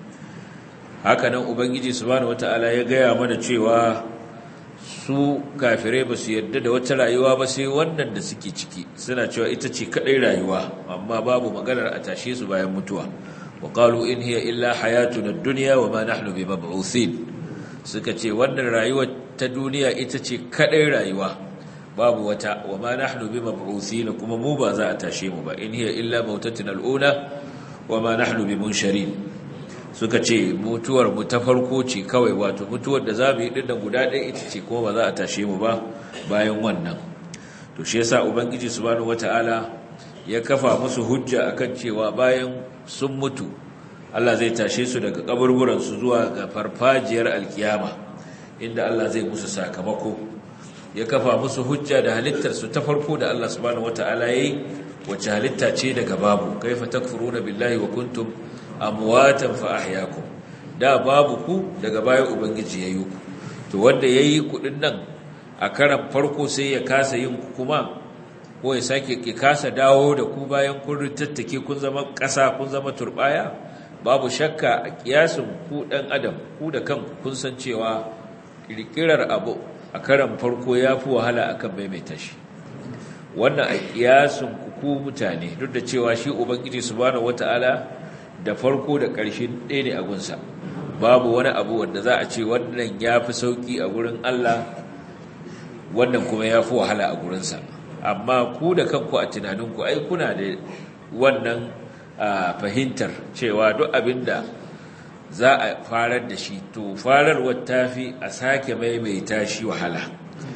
haka nan ubangiji subhanahu wataala ya gaya mana cewa su kafirai ba su yarda da wata rayuwa ba sai wannan da suke ciki suna cewa ita ce kadai rayuwa amma babu maganar a tashe su bayan mutuwa wa qalu in hiya illa hayatuna ad-dunya wa ma nahnu bimab'uthin suka ce wannan rayuwa ta duniya ita ce kadai rayuwa babu wata wa ma nahnu bimab'uthin kuma mu ba za a tashe mu ba in hiya illa mautatuna al-ula wa ma nahnu bimunsharin suka ce mutuwar mu ta farko ce kawai wato mutuwar da za mu yi dinnan guda ɗaya ita ce kuma ba za a tashe mu ba bayan wannan to shi yasa ubangiji subhanahu wataala ya kafa musu hujja akan cewa bayan sun mutu Allah zai tashe su daga kaburburan su zuwa ga farfajiyar alkiyama inda Allah zai musu sakamako ya kafa musu hujja da halittar su ta farko da Allah subhanahu wataala yayi wacce halitta ce daga babu kaifa takfuruna billahi wa kuntum amwatan fa ahyaakum da babu ku daga baya ubangiji yayi ku to wanda yayi kudin nan a karan farko sai ya kasa yin ku kuma ko ya sake ki kasa dawo da ku bayan kun ritattake kun zama kasa kun zama turbaya babu shakka a kiyasin ku dan adam ku da kanku kun san cewa kirkirar abu a karan farko yafi wahala akan maimaita shi wannan a kiyasin ku ku mutane duk da cewa shi ubangiji subhanahu wataala da farko da ƙarshe ɗaya ne a gunsa babu wani abu wanda za a ce wannan ya fi sauƙi a gurin Allah wannan kuma ya fi wahala a gurinsa amma ku da kanku a tunaninku ai kuna da wannan fahimtar cewa duk abin da za a farar da shi to fararwar ta fi a sake maimaita shi wahala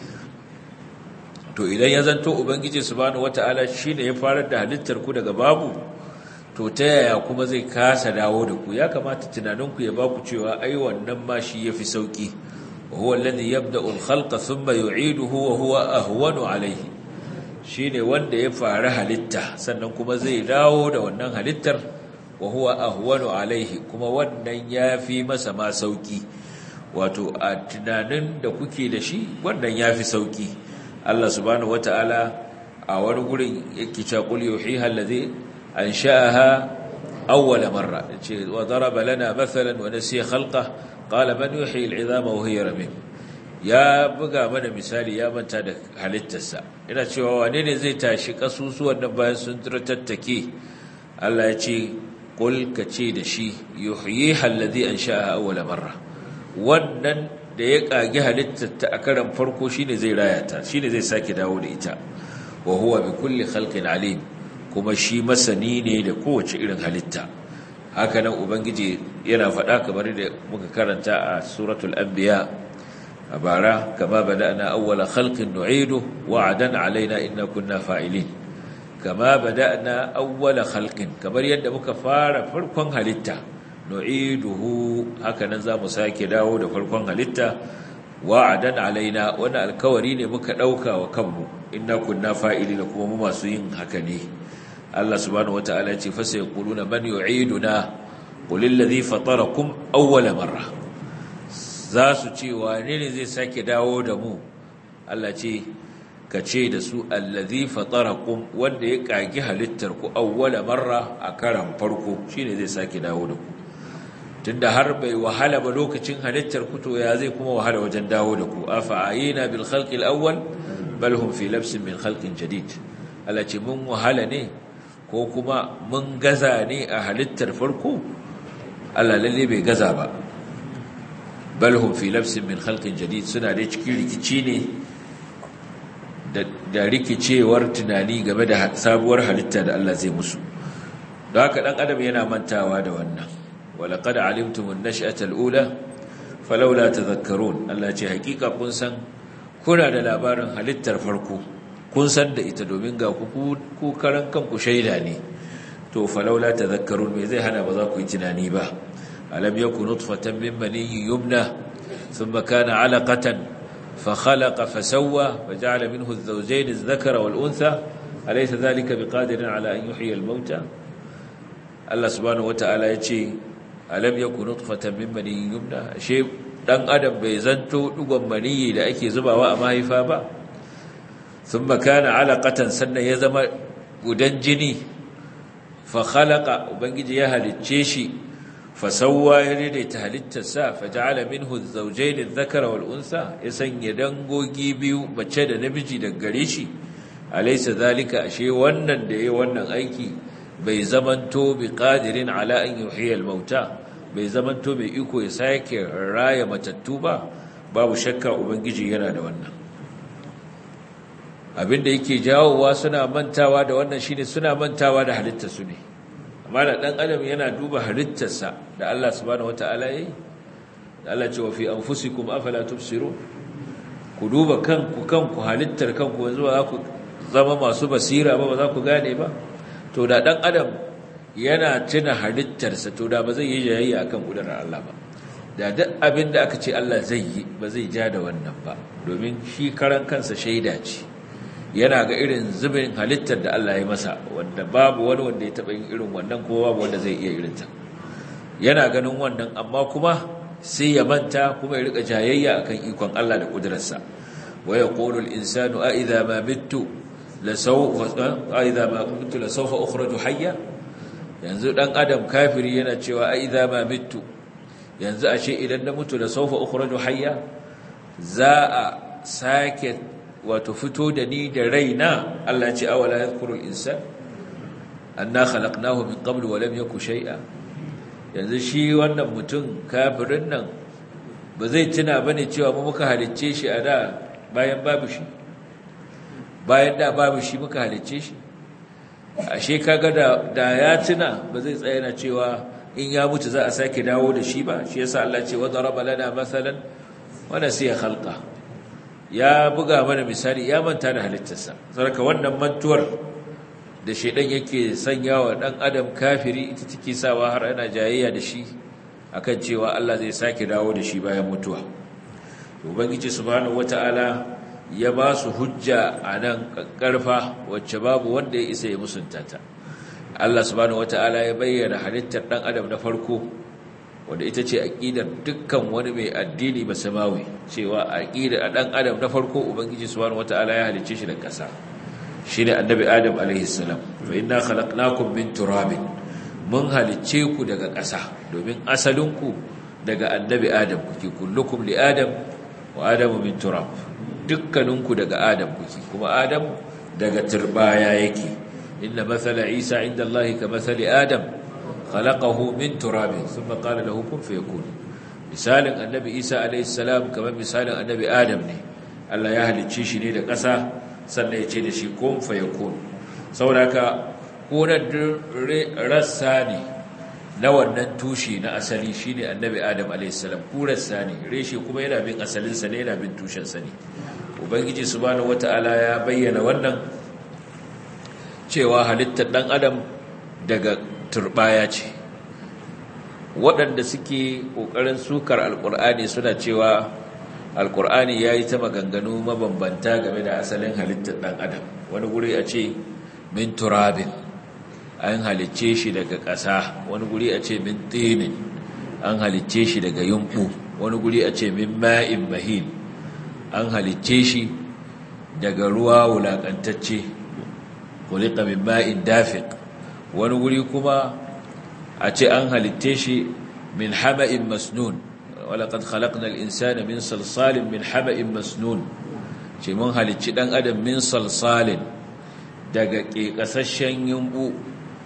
to idan ya zanto ubangiji subhanahu wata'ala shine ya farar da halittar ku daga babu to ta yaya kuma zai kasa dawo da ku ya kamata tunaninku ya baku cewa ai wannan ma shi yafi sauki wa huwa alladhi yabda'u al-khalqa thumma yu'iduhu wa huwa ahwanu alayhi shine wanda ya fara halitta sannan kuma zai dawo da wannan halittar wa huwa ahwanu alayhi kuma wannan yafi masa ma sauki wato a tunanin da kuke da shi wannan yafi sauki Allah subhanahu wataala a wani gurin yake cewa qul yuhiha alladhi أنشأها أول مرة وضرب لنا مثلا ونسي خلقه قال من يحيي العظام وهي رميم ya buga mana misali ya manta da halittarsa ina cewa wane ne zai tashi kasusuwan nan bayan sun tattake Allah ya ce qul ka ce da shi yuhyiha alladhi ansha'aha awwala marra wannan da ya kage halittarta a karan farko shine zai raya ta shine zai sake dawo da ita wa huwa bi kulli khalqin alim kuma shi masani ne da kowace irin halitta hakanan ubangiji yana faɗa kamar da muka karanta a suratul anbiya a bara kama bada'na awwala khalqin nu'idu wa'adan alaina inna kunna fa'ilin kama bada'na awwala khalqin kamar yadda muka fara farkon halitta nu'iduhu hakanan zamu sake dawo da farkon halitta wa'adan alaina wannan alkawari ne muka dauka wa kanmu inna kunna fa'ilina kuma mu masu yin haka ne Allah subhanahu wata'ala ce fa sai quluna man yu'iduna qul alladhi fatarakum awwala marra za su ce wane ne zai sake dawo da mu Allah ce ka ce da su alladhi fatarakum wanda ya kagi halittar ku awwala marra a karan farko shine zai sake dawo da ku tunda har bai wahala ba lokacin halittar ku to ya zai kuma wahala wajen dawo da ku afa ayina bil khalqi al awwal bal hum fi labsin min khalqin jadid Allah ce mun wahala ne ko kuma mun gaza ne a halittar farko Allah lalle bai gaza ba bal hum fi labsin min khalqin jadid suna da cikin rikici ne da rikicewar tunani game da sabuwar halitta da Allah zai musu don haka dan adam yana mantawa da wannan walaqad alimtum an-nash'ata al-ula falawla tadhakkarun Allah ce hakika kun san kuna da labarin halittar farko kun san da ita domin ga ku ku karan kanku shaida ne to falawla tadhakkarun me zai hana ba za ku yi tunani ba alam yakun nutfatan min maniyyin yumna thumma kana 'alaqatan فخلق فسوى فجعل منه الزوجين الذكر والأنثى أليس ذلك بقادر على أن يحيي الموتى الله سبحانه وتعالى يتي ألم يكن نطفة من مني يمنى شيء dan adam bai zanto dugon maniyi da ake zubawa a mahaifa ba thumma kana alaqatan sannan ya zama gudan jini fa khalaqa ubangiji ya halicce shi fasawwa ya daidaita halittarsa faja'ala minhu az-zawjayn adh-dhakara wal-untha ya sanya dangogi biyu mace da namiji daga gare shi alaysa zalika ashe wannan da yayi wannan aiki bai zamanto bi qadirin ala an yuhyiya al-mauta bai zamanto mai iko ya sake raya matattu ba babu shakka ubangiji yana da wannan abinda yake jawowa suna mantawa da wannan shine suna mantawa da halittarsu ne amma da ɗan adam yana duba halittarsa da Allah subhanahu wata'ala ya yi da Allah ce wa fi anfusikum afala tubsirun ku duba kanku kanku halittar kanku yanzu ba za ku zama masu basira ba ba za ku gane ba to da ɗan adam yana tuna halittarsa to da ba zai yi jayayya akan kudurar Allah ba da duk abin da aka ce Allah zai yi ba zai ja da wannan ba domin shi karan kansa shaida ce yana ga irin zubin halittar da Allah ya masa wanda babu wani wanda ya taɓa yin irin wannan ko babu wanda zai iya irinta yana ganin wannan amma kuma sai ya manta kuma ya rika jayayya akan ikon Allah da kudurarsa wa yaqulu al-insanu a idha ma mittu la sawfa a idha ma mittu la sawfa ukhraju hayya yanzu dan adam kafiri yana cewa a idha ma mittu yanzu ashe idan na mutu la sawfa ukhraju hayya za a sake wato fito da ni da raina Allah ce awala yadhkuru al-insan anna khalaqnahu min qablu wa lam yaku shay'a yanzu shi wannan mutum kafirin nan ba zai tuna bane cewa mu muka halicce shi a da bayan babu shi bayan da babu shi muka halicce shi ashe kaga da da ya tuna ba zai tsaya na cewa in ya mutu za a sake dawo da shi ba shi yasa Allah ce wa daraba lana masalan wa nasiya khalqa ya buga mana misali ya manta da halittarsa sarka wannan mantuwar da shedan yake sanyawa dan adam kafiri ita take sawa har ana jayayya da shi akan cewa Allah zai sake dawo da shi bayan mutuwa ubangiji subhanahu wataala ya ba su hujja anan karfa wacce babu wanda ya isa ya musunta ta Allah subhanahu wataala ya bayyana halittar dan adam na farko wanda ita ce aqidar dukkan wani mai addini basamawi cewa aqidar dan adam na farko ubangiji subhanahu wataala ya halicce shi da kasa shine annabi adam alaihi salam fa inna khalaqnakum min turabin mun halicce ku daga kasa domin asalinku daga annabi adam kuke kullukum li adam wa adamu min turab dukkaninku daga adam kuke kuma adam daga turbaya yake inna mathala isa inda allahi ka mathali adam khalaqahu min turabin thumma qala lahu kun fayakun misalin annabi isa alayhi salam kamar misalin annabi adam ne Allah ya halicce shi ne da ƙasa sannan ya ce da shi kun fayakun saboda kunar rassa ne na wannan tushe na asali shine annabi adam alayhi salam kurarsa ne reshe kuma yana bin asalinsa ne yana bin tushensa ne ubangiji subhanahu wataala ya bayyana wannan cewa halittar dan adam daga turbaya ce waɗanda suke ƙoƙarin sukar alƙur'ani suna cewa alƙur'ani ya yi ta maganganu mabambanta game da asalin halittar ɗan adam wani guri a ce min turabin an halicce shi daga ƙasa wani guri a ce min tinin an halicce shi daga yumɓu wani guri a ce min ma'in mahin an halicce shi daga ruwa wulaƙantacce kulika min ma'in dafiq wani guri kuma a ce an halitte shi min hama'in masnun walaƙad khalaqna al-insana min salsalin min hama'in masnun ce mun halicci ɗan adam min salsalin daga ƙeƙasashen yumbu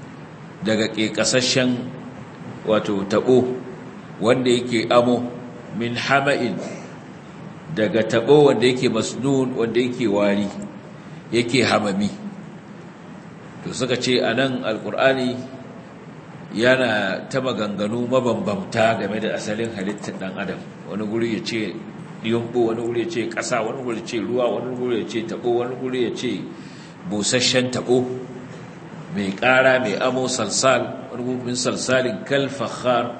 daga ƙeƙasashen wato taɓo wanda yake amo min hama'in daga tabo wanda yake masnun wanda yake wari yake hamami to suka ce anan alqur'ani yana ta maganganu mabambamta game da asalin halittar dan adam wani guri ya ce yumbu wani guri ya ce ƙasa wani guri ya ce ruwa wani guri ya ce tabo wani guri ya ce busasshen tabo mai ƙara mai amo salsal wani guri min salsalin kalfahar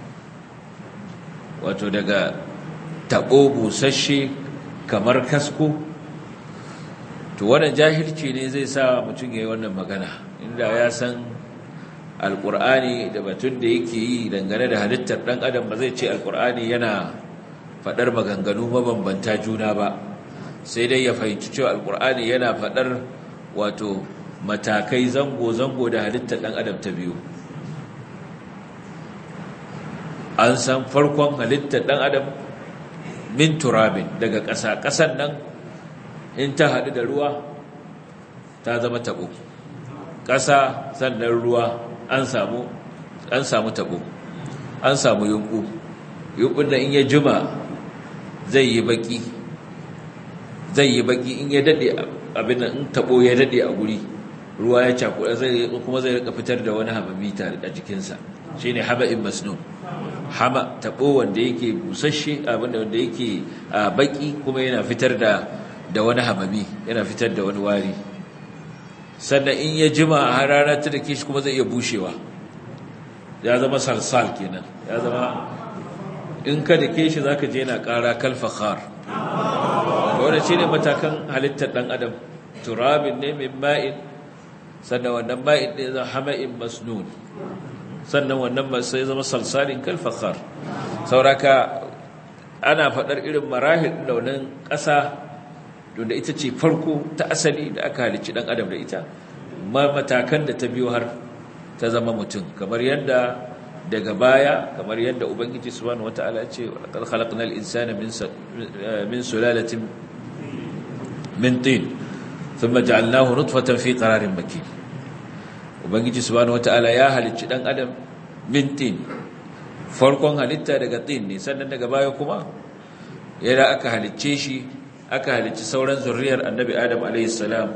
wato daga tabo busasshe kamar kasko to wannan jahilci ne zai sa mutum ya yi wannan magana inda ya san alkur'ani da batun da yake yi dangane da halittar ɗan adam ba zai ce alkur'ani yana faɗar maganganu mabambanta juna ba sai dai ya fahimci cewa alkur'ani yana faɗar wato matakai zango-zango da halittar ɗan adam ta biyu an san farkon halittar ɗan adam min turabin daga ƙasa ƙasan nan in ta haɗu da ruwa ta zama taɓo ƙasa sannan ruwa an samu an samu tabo an samu yunku yunkun da in ya juma zai yi baki zai yi baki in ya dade abin in tabo ya dade a guri ruwa ya cakuɗa zai kuma zai rika fitar da wani hamami tare a jikinsa shine haba'in masnun hama tabo wanda yake busasshe abin da wanda yake baki kuma yana fitar da da wani hamami yana fitar da wani wari sannan in ya jima a harara ta da shi kuma zai iya bushewa ya zama salsal kenan ya zama in ka da shi za ka je na ƙara kalfahar wadda shi ne matakan halittar ɗan adam turabin ne min ma'in sannan wannan ma'in ne zama hama'in masnun sannan wannan sai zama salsalin kalfahar sauraka ana faɗar irin marahil launin ƙasa da ita ce farko ta asali da aka halicci dan adam da ita matakan da ta biyo har ta zama mutum kamar yadda daga baya kamar yadda ubangiji subhanahu wataala ya ce laqad khalaqnal insana min min sulalatin min tin thumma ja'alnahu nutfatan fi qararin makin ubangiji subhanahu wataala ya halicci dan adam min tin farkon halitta daga tin ne sannan daga baya kuma yadda aka halicce shi aka halicci sauran zurriyar annabi adam alaihissalam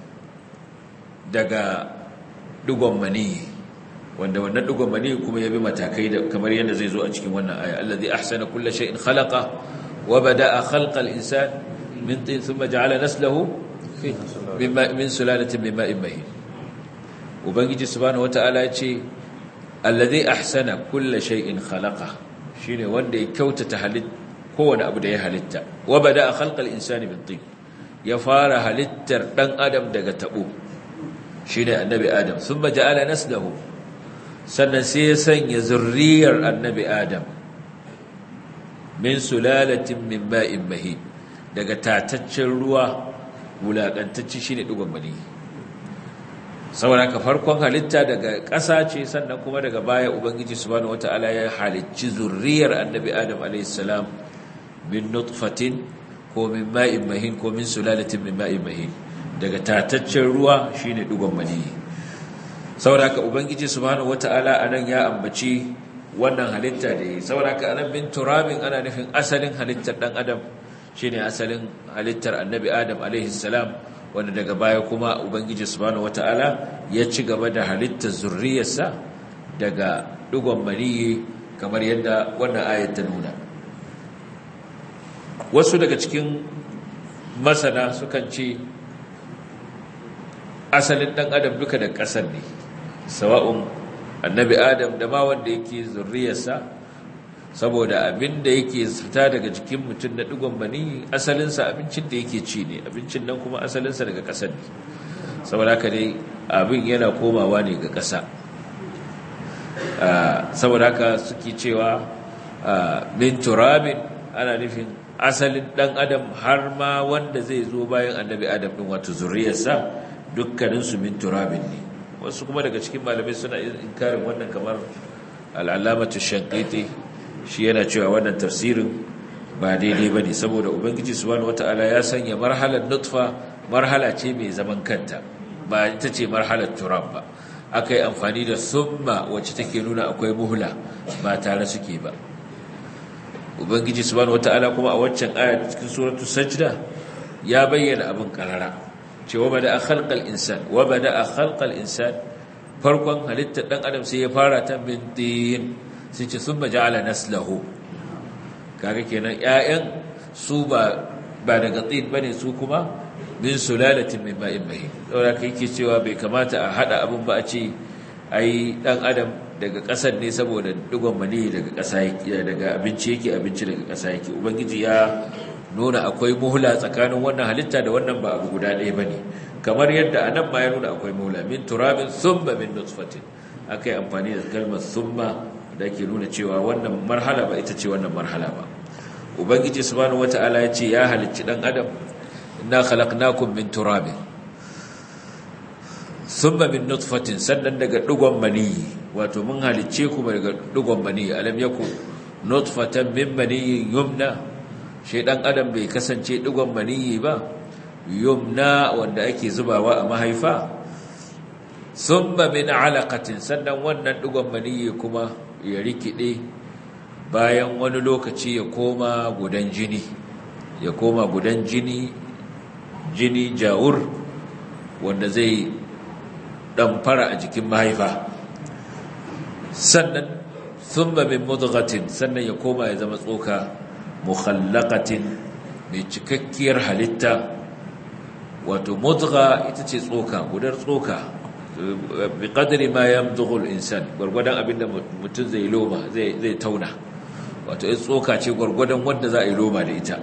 daga dugon mani wanda wannan dugon mani kuma ya bi matakai da kamar yadda zai zo a cikin wannan aya allazi ahsana kulli shay'in khalaqa wa bada'a khalqal insan min tin thumma ja'ala naslahu mimma min sulalatin min ma'in mahin ubangiji subhanahu wata'ala ya ce allazi ahsana kulli shay'in khalaqa shine wanda ya kyautata halitta kowane abu da ya halitta wa bada a khalqal insani min tin ya fara halittar dan adam daga tabo shine annabi adam thumma ja'ala naslahu sannan sai ya sanya zurriyar annabi adam min sulalatin min ma'in mahin daga tataccen ruwa wulakantacce shine dugon mani saboda ka farkon halitta daga ƙasa ce sannan kuma daga baya ubangiji subhanahu wataala ya halicci zurriyar annabi adam alayhi salam min nutfatin ko min ma'in mahin ko min sulalatin min ma'in mahin daga tataccen ruwa shine dugon mani saboda haka ubangiji subhanahu wataala anan ya ambaci wannan halitta da yi saboda haka anan min turabin ana nufin asalin halittar dan adam shine asalin halittar annabi adam alaihi salam wanda daga baya kuma ubangiji subhanahu wataala ya ci gaba da halittar zurriyarsa daga dugon mani kamar yadda wannan ayat ta nuna wasu daga cikin masana sukan ce asalin ɗan adam duka da ƙasar ne sawa'un annabi adam da ma wanda yake zurriyarsa saboda abin da yake fita daga jikin mutum na ɗigon mani asalinsa abincin da yake ci ne abincin nan kuma asalinsa daga ƙasar ne saboda haka dai abin yana komawa ne ga ƙasa saboda haka suke cewa min turabin ana nufin asalin ɗan adam har ma wanda zai zo bayan annabi adam ɗin wato zurriyarsa dukkaninsu min turabin ne wasu kuma daga cikin malamai suna inkarin wannan kamar al'alamatu shankiti shi yana cewa wannan tafsirin ba daidai ba ne saboda ubangiji subhanahu wata'ala ya sanya marhalar nutfa marhala ce mai zaman kanta ba ita ce marhalar turab ba aka yi amfani da summa wacce take nuna akwai muhla ba tare suke ba ubangiji subhanahu wataala kuma a waccan aya cikin suratul sajda ya bayyana abin karara cewa bada khalqal insan wa bada khalqal insan farkon halittar dan adam sai ya fara ta min tin sai ce thumma ja'ala naslahu kaga kenan ƴaƴan su ba ba daga tin bane su kuma min sulalatin min ma'in mahin saboda kai yake cewa bai kamata a hada abin ba a ce ai dan adam daga ƙasar ne saboda digon mani daga ƙasa yake daga abinci yake abinci daga ƙasa yake ubangiji ya nuna akwai muhla tsakanin wannan halitta da wannan ba abu guda ɗaya bane kamar yadda anan ma ya nuna akwai muhla min turabin thumma min nutfatin akai amfani da kalmar thumma da ke nuna cewa wannan marhala ba ita ce wannan marhala ba ubangiji subhanahu wataala ya ce ya halicci dan adam inna khalaqnakum min turabin thumma min nutfatin sannan daga digon maniyi wato mun halicce ku daga digon maniyi alam yaku nutfatan min maniyin yumna shi dan adam bai kasance digon maniyi ba yumna wanda ake zubawa a mahaifa thumma min alaqatin sannan wannan digon maniyi kuma ya rikide bayan wani lokaci ya koma gudan jini ya koma gudan jini jini jawur wanda zai ɗamfara a jikin mahaifa sannan thumma min mudghatin sannan ya koma ya zama tsoka mukhallaqatin mai cikakkiyar halitta wato mudgha ita ce tsoka gudar tsoka bi qadri ma yamdughu al-insan gurgudan abinda mutum zai loma zai zai tauna wato ita tsoka ce gurgudan wanda za a yi loma da ita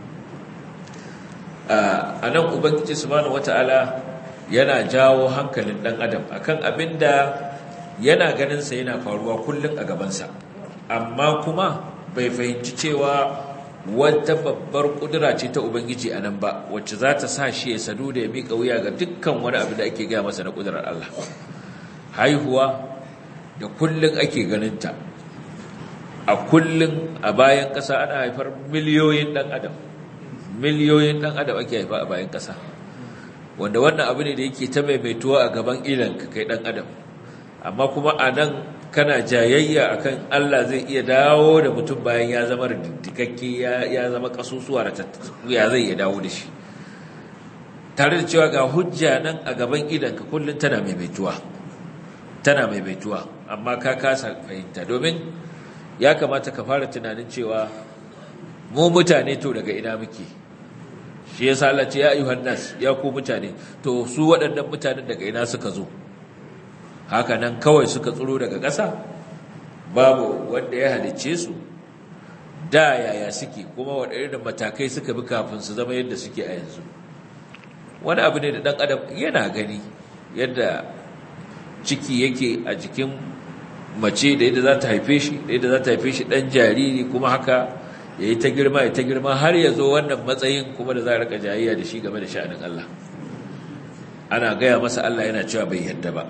a nan ubangiji subhanahu wataala yana jawo hankalin dan adam akan abinda yana ganin sa yana faruwa kullun a gabansa amma kuma bai fahimci cewa wata babbar kudura ce ta ubangiji anan ba wacce za ta sa shi ya sadu da ya miƙa wuya ga dukkan wani abu da ake gaya masa na kudurar Allah haihuwa da kullun ake ganinta a kullun a bayan ƙasa ana haifar miliyoyin dan adam miliyoyin dan adam ake haifa a bayan ƙasa wanda wannan abu ne da yake ta maimaituwa a gaban ilanka kai dan adam amma kuma a nan kana jayayya akan Allah zai iya dawo da mutum bayan ya zama ridikakke ya zama kasusuwa da ya zai iya dawo da shi tare da cewa ga hujja nan a gaban idanka kullum tana maimaituwa tana maimaituwa amma ka kasa fahimta domin ya kamata ka fara tunanin cewa mu mutane to daga ina muke shi ya sa Allah ce ya ayyuhan nas ya ku mutane to su waɗannan mutanen daga ina suka zo haka nan kawai suka tsiro daga ƙasa babu wanda ya halicce su da yaya suke kuma waɗannan matakai suka bi kafin su zama yadda suke a yanzu wani abu ne da ɗan adam yana gani yadda ciki yake a jikin mace da yadda za ta haife shi da yadda za ta haife shi ɗan jariri kuma haka ya yi ta girma ya ta girma har ya zo wannan matsayin kuma da za a rika jayayya da shi game da sha'anin Allah ana gaya masa Allah yana cewa bai yadda ba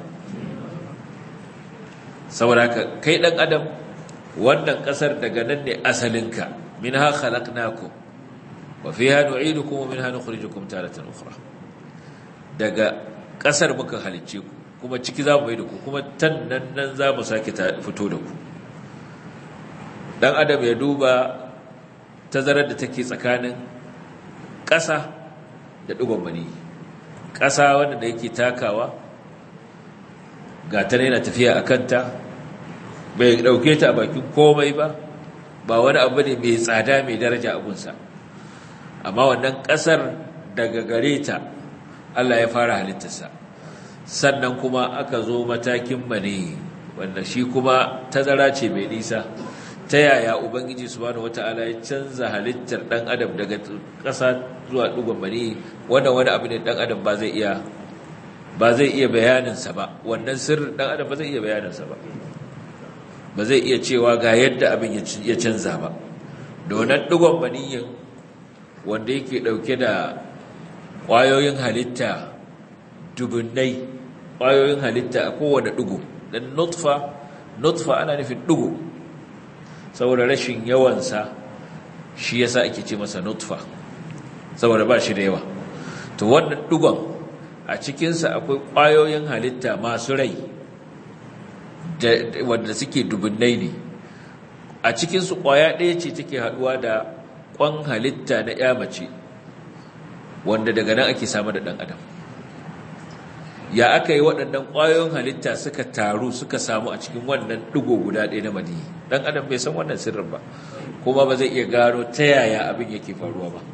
saboda haka kai dan adam wannan kasar daga nan ne asalinka minha khalaqnakum wa fiha nu'idukum wa minha nukhrijukum taratan ukhra daga kasar muka halicce ku kuma ciki za mu yi da ku kuma tan nan nan za mu sake fito da ku dan adam ya duba tazarar da take tsakanin ƙasa da ɗigon mani ƙasa wanda da yake takawa ga ta yana tafiya a kanta bai ɗauke ta a bakin komai ba ba wani abu ne mai tsada mai daraja abunsa amma wannan ƙasar daga gare ta Allah ya fara halittarsa sannan kuma aka zo matakin mani wanda shi kuma tazara ce mai nisa ta yaya ubangiji subhanahu wata'ala ya canza halittar dan adam daga ƙasa zuwa dugon mani wannan wani abu ne dan adam ba zai iya ba zai iya bayaninsa ba wannan sirrin dan adam ba zai iya bayaninsa ba ba zai iya cewa ga yadda abin ya canza ba donan dugon maniyin wanda yake dauke da ƙwayoyin halitta dubunnai ƙwayoyin halitta a kowane dugu dan nutfa nutfa ana nufin dugu saboda rashin yawansa shi yasa ake ce masa nutfa saboda ba shi da yawa to wannan dugon a cikinsa akwai ƙwayoyin halitta masu rai wanda suke dubunnai ne a cikinsu ƙwaya ɗaya ce take haɗuwa da ƙwan halitta na ya mace wanda daga nan ake samu da ɗan adam ya aka yi waɗannan ƙwayoyin halitta suka taru suka samu a cikin wannan ɗigo guda ɗaya na maniyi ɗan adam bai san wannan sirrin ba kuma ba zai iya gano ta yaya abin yake faruwa ba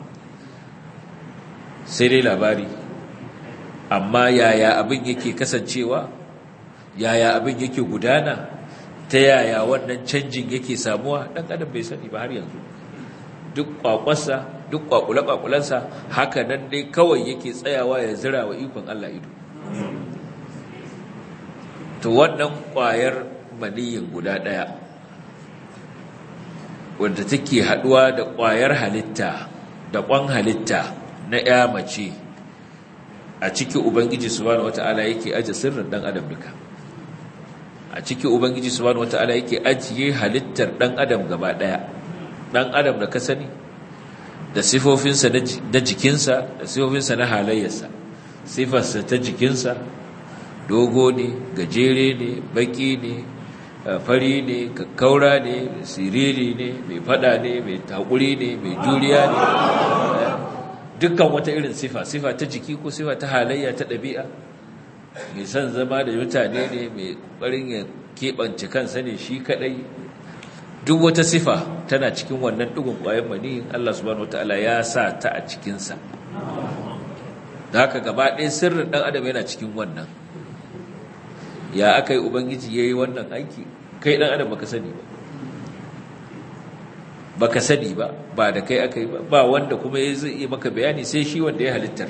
sai dai labari amma yaya abin yake kasancewa yaya abin yake gudana ta yaya wannan canjin yake samuwa ɗan adam bai sani ba har yanzu duk kwakwarsa duk kwakule-kwakulensa haka nan dai kawai yake tsayawa ya zira wa ikon Allah ido to wannan kwayar maniyin guda ɗaya wanda take haɗuwa da kwayar halitta da kwan halitta na ya mace a ciki ubangiji subhanahu wata'ala yake aje sirrin dan adam duka a ciki ubangiji subhanahu wata'ala yake ajiye halittar dan adam gaba daya dan adam da ka sani da sifofinsa na jikinsa da sifofinsa na halayyarsa sifarsa ta jikinsa dogo ne gajere ne baki ne fari ne kakkaura ne siriri ne mai fada ne mai takuri ne mai juriya ne dukkan wata irin sifa sifa ta jiki ko sifa ta halayya ta ɗabi'a mai son zama da mutane ne mai ƙarin ya keɓance kansa ne shi kaɗai duk wata sifa tana cikin wannan ɗigon ƙwayan maniyin Allah subhanahu wata'ala ya sa ta a cikinsa da haka gaba ɗaya sirrin ɗan adam yana cikin wannan ya aka yi ubangiji ya yi wannan aiki kai ɗan adam baka sani ba baka sani ba ba da kai aka yi ba ba wanda kuma ya zai iya maka bayani sai shi wanda ya halittar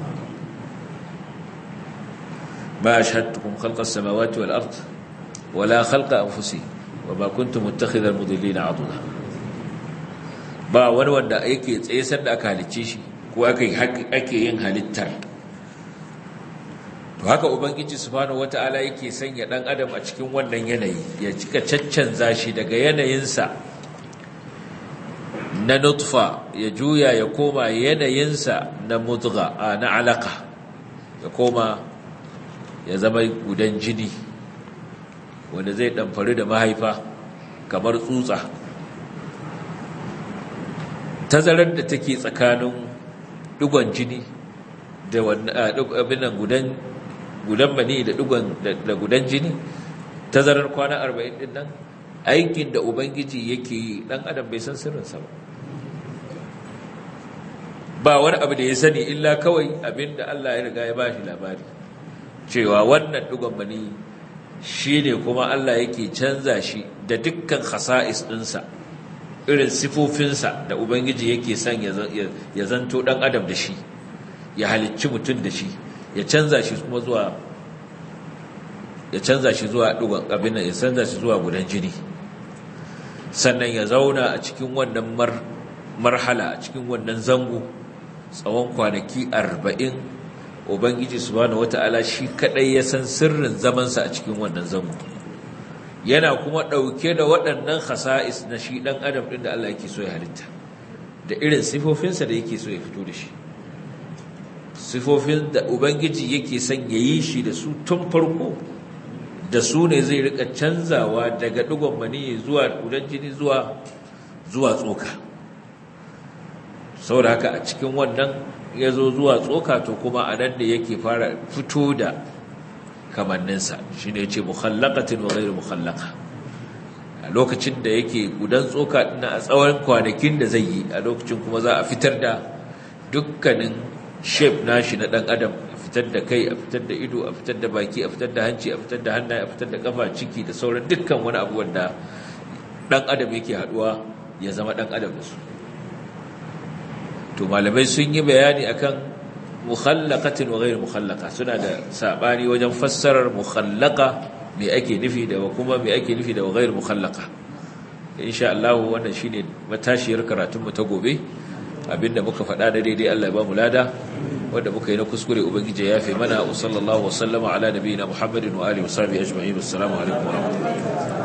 ba ashhadtukum khalqas samawati wal ard wala khalqa anfusihim wama kuntum muttakhidhal mudillina aduda ba wani wanda yake tsaye sanda aka halicce shi ko aka ake yin halittar to haka ubangiji subhanahu wataala yake sanya dan adam a cikin wannan yanayi ya cika caccanza shi daga yanayinsa na nutfa ya juya ya koma yanayinsa na mudga na alaka ya koma ya zama gudan jini wanda zai ɗamfari da mahaifa kamar tsutsa tazarar da take tsakanin dugon jini da abinan gudan gudan mani da dugon da gudan jini tazarar kwana 40 din nan aikin da ubangiji yake yi dan adam bai san sirrinsa ba ba wani abu da ya sani illa kawai abinda Allah ya riga ya bashi labari cewa wannan dugon mani shi ne kuma Allah yake canza shi da dukkan khasa'is ɗinsa irin sifofinsa da Ubangiji yake son ya zanto ɗan adam da shi ya halicci mutum da shi ya canza shi kuma zuwa ya canza shi zuwa ɗugon abin ya canza shi zuwa gudan jini sannan ya zauna a cikin wannan marhala a cikin wannan zango tsawon kwanaki arba'in ubangiji subhanahu wata'ala shi kadai ya san sirrin zamansa a cikin wannan zango yana kuma dauke da waɗannan khasa'is na shi dan adam din da Allah yake so ya halitta da irin sifofinsa da yake so ya fito da shi sifofin da ubangiji yake son ya yi shi da su tun farko da su ne zai rika canzawa daga digon mani zuwa kudan jini zuwa zuwa tsoka saboda haka a cikin wannan ya zo zuwa tsoka to kuma a nan da yake fara fito da kamanninsa shi ne ce mukhallakatin wa gairu mukhallaka a lokacin da yake gudan tsoka na a tsawon kwanakin da zai yi a lokacin kuma za a fitar da dukkanin shape nashi na dan adam a fitar da kai a fitar da ido a fitar da baki a fitar da hanci a fitar da hannaye a fitar da kafa ciki da sauran dukkan wani abu wanda dan adam yake haduwa ya zama dan adam da su to malamai sun yi bayani akan mukhallaqatin wa ghayr mukhallaqa suna da sabani wajen fassarar mukhallaqa me ake nufi da kuma me ake nufi da ghayr mukhallaqa insha Allah wannan shine matashiyar karatun mu ta gobe abinda muka faɗa da daidai Allah ya ba mu lada wanda muka yi na kuskure ubangiji ya yafe mana wa sallallahu wa sallama ala nabiyina muhammadin wa alihi wa sahbihi ajma'in assalamu alaikum wa rahmatullahi